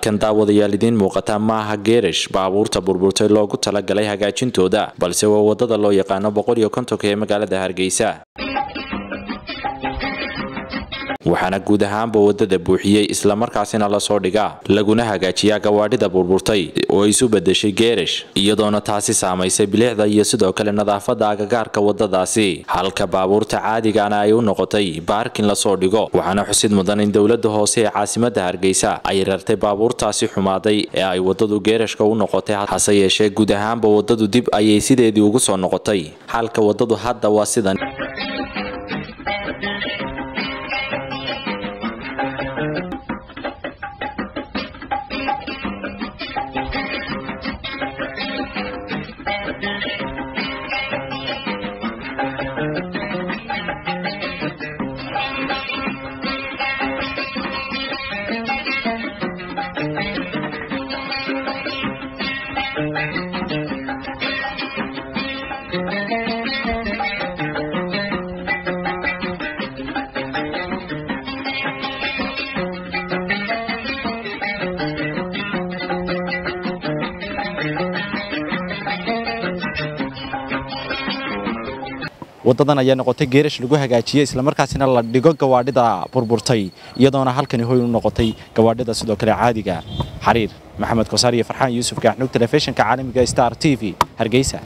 halkan daawadayaal idiin muuqata maaha geerash baabuurta burburtay loogu talagalay hagaajintooda balse waa wadada loo yaqaano boqol iyo kontonka ee magaalada hargeysa waxaana guud ahaanba wadada buuxiyey islamarkaasina lasoo dhigaa laguna hagaajiyaa gawaadhida burburtay oo isu bedeshay geerash iyadoona taasi saamaysay bilicda iyo sidoo kale nadaafada agagaarka wadadaasi halka baabuurta caadigana ay u noqotay baarkin lasoo dhigo waxaana xusid mudan in dowlada hoose ee caasimada hargeysa ay rartay baabuurtaasi xumaaday ee ay wadadu geerashka u noqotay hase yeeshee guud ahaanba wadadu dib ayay sideedii ugu soo noqotay halka wadadu hadda waa sidan wadadan ayaa noqotay geerash lagu hagaajiyey islamarkaasina la dhigo gawaadhida burburtay iyadoona halkani hoy u noqotay gawaadhida sidoo kale caadiga xariir maxamed kosaar iyo farxaan yuusuf gaaxnuug telefishinka caalamiga star t v hargeysa